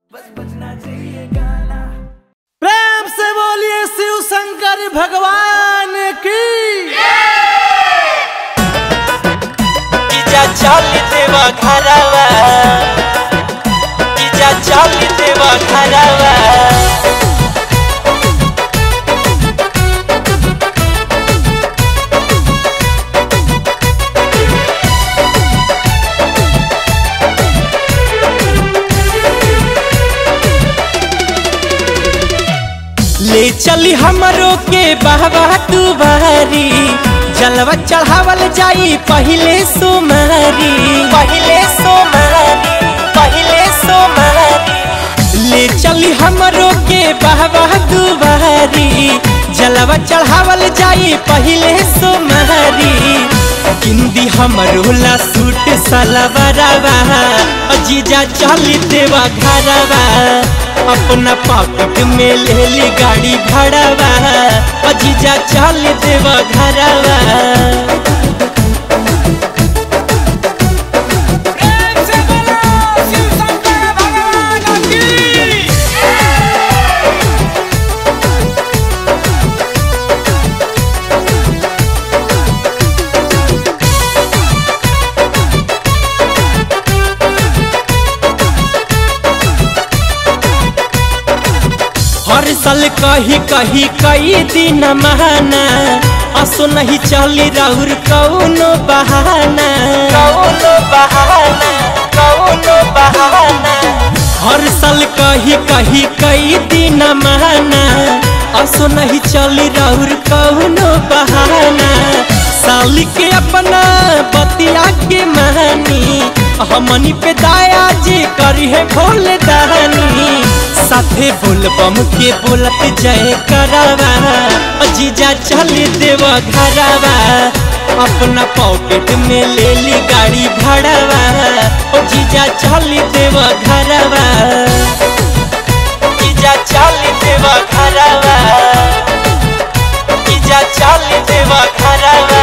प्रेम से बोलिए शिव शंकर भगवान की इजा चल देवा घरवा इजा चल देवा घरवा ले चली हमरो के बहवा तू बहरी जलवा चढ़ावल जाई पहिले सोमरी पहिले सोमरी पहिले सोमरी ले चली हमरो के बहवा तू बहरी जलवा चढ़ावल जाई पहिले सोमरी किंदी हमरो ला सूट सलवारवा जीजा चली देवा घरवा अपना पॉकेट में ले ली गाड़ी भाड़ावा अजीजा चल देवा घरवा हर साल कही कही कई दिन महाना असो नहीं चली राउर कौनो बहाना कौनो बहाना कौनो बहाना हर साल कही कही कई दिन महाना असो नहीं चली राउर कौनो बहाना साली के अपना बतिया के महानी हमनी पे दाया जी करी है भोले दानी साथे बोलबम के बोलत जय करावा जीजा चल देवा घरवा अपना पॉकेट में ले ली गाड़ी भाड़ावा ओ जीजा चल देवा घरवा जीजा चल देवा घरवा जीजा चल देवा घरवा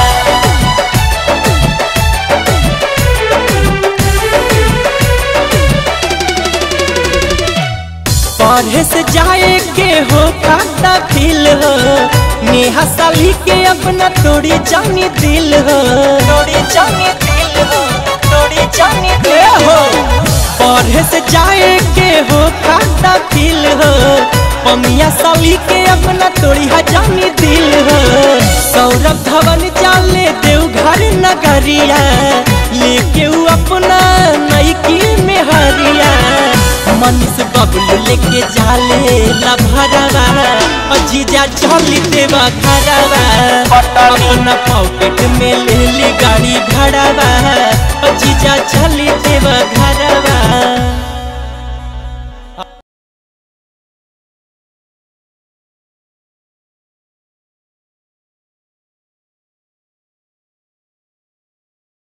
पढ़े से जाए के हो खाता फील हो नेहा साली के अपना तोड़ी जानी दिल हो तोड़ी जानी दिल हो तोड़ी जानी दिल हो पढ़े से जाए के हो खाता फील हो पमिया साली के अपना तोड़ी जानी दिल हो सौरभ धवन चाले देवघर नगरिया लेके उ अपना नईकी में हरिया मनीष बबलू लेके जाले ला भरवा जीजा चली देवा घरवा अपना पॉकेट में ले ली गाड़ी भाड़ावा जीजा चली